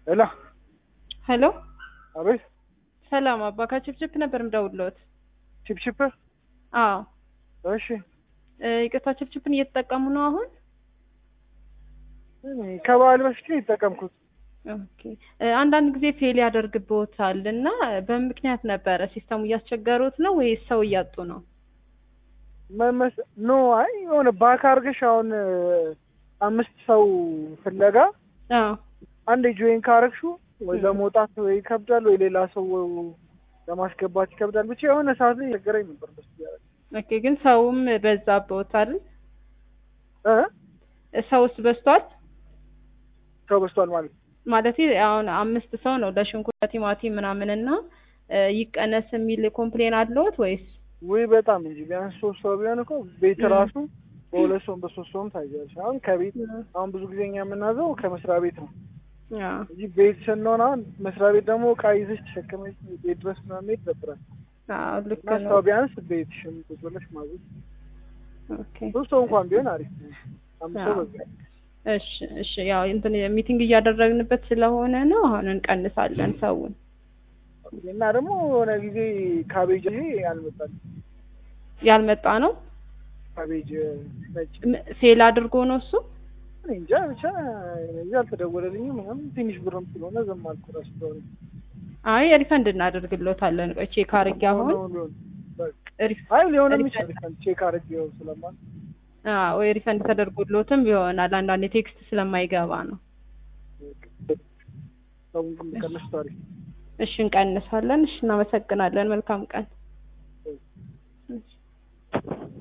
ሄሎ ሄሎ አቤት ሰላም አባ ከችፕችፕ ነበር ምደውልዎት። ቺፕቺፕ አዎ እሺ እ ይቅርታ ችፕችፕን እየተጠቀሙ ነው አሁን? እኔ ከበዓል በፊት ነው የተጠቀምኩት ኦኬ እ አንዳንድ ጊዜ ፌል ያደርግብዎታል እና በምን ምክንያት ነበረ? ሲስተሙ እያስቸገሩት ነው ወይስ ሰው እያጡ ነው? መመስ ኖ አይ የሆነ ባክ አድርገሽ አሁን እ አምስት ሰው ፍለጋ አዎ አንድ ጆይን ካረግሹ ወይ ለመውጣት ወይ ይከብዳል ወይ ሌላ ሰው ለማስገባት ይከብዳል። ብቻ የሆነ ሰዓት ላይ ቸገረኝ ነበር ደስ እያለኝ ኦኬ ግን ሰውም በዛብዎት አይደል? እ ሰውስ በዝቷል? ሰው በዝቷል ማለት ነው። ማለት አሁን አምስት ሰው ነው ለሽንኩርት ለቲማቲም ምናምን እና እ ይቀነስ የሚል ኮምፕሌን አለዎት ወይስ? ውይ በጣም እንጂ ቢያንስ ሶስት ሰው ቢሆን እኮ ቤት እ ራሱ በሁለት ሰውም በሶስት ሰውም ታያለሽ። አሁን ከቤት አሁን ብዙ ጊዜ እኛ የምናዘው ከመስሪያ ቤት ነው አዎ እንጂ ቤት ስንሆን አሁን መስሪያ ቤት ደግሞ እቃ ይዘሽ ተሸክመሽ ቤት ድረስ ምናምን መሄድ ይደብራል። አዎ ልክ እና ነው። ሰው ቢያንስ ቤትሽን ቁጭ ብለሽ ማዘዝ ኦኬ ሶስት ሰው እንኳን ቢሆን አሪፍ ነው። አምስት ሰው አዎ በዛ እሺ እሺ ያው እንትን ሚቲንግ እያደረግንበት ስለሆነ ነው አሁን እንቀንሳለን ሰውን እና ደግሞ የሆነ ጊዜ ካቤጅ ይሄ አልመጣም። ያልመጣ ነው ካቤጅ ነጭ ም- ፌል አድርጎ ነው እሱ እኔ እንጃ ብቻ እዚህ አልተደወለልኝም ምናምን ትንሽ ብርም ስለሆነ ዝም አልኩ። እራሱ ስለሆነ አይ ሪፈንድ እናደርግሎታለን ቆይ ቼክ አድርጌ አሁን ሆኖ ሊሆን በቃ ሪፍ- አይ ሊሆንም ሪፈንድ ይችላል ቼክ አድርጌው ስለማል አዎ ወይ ሪፈንድ ተደርጎሎትም ይሆናል አንዳንዴ ቴክስት ስለማይገባ ነው ሰውን ግን ቀነስ ታሪክ እሺ እንቀንሳለን እሺ እናመሰግናለን መልካም ቀን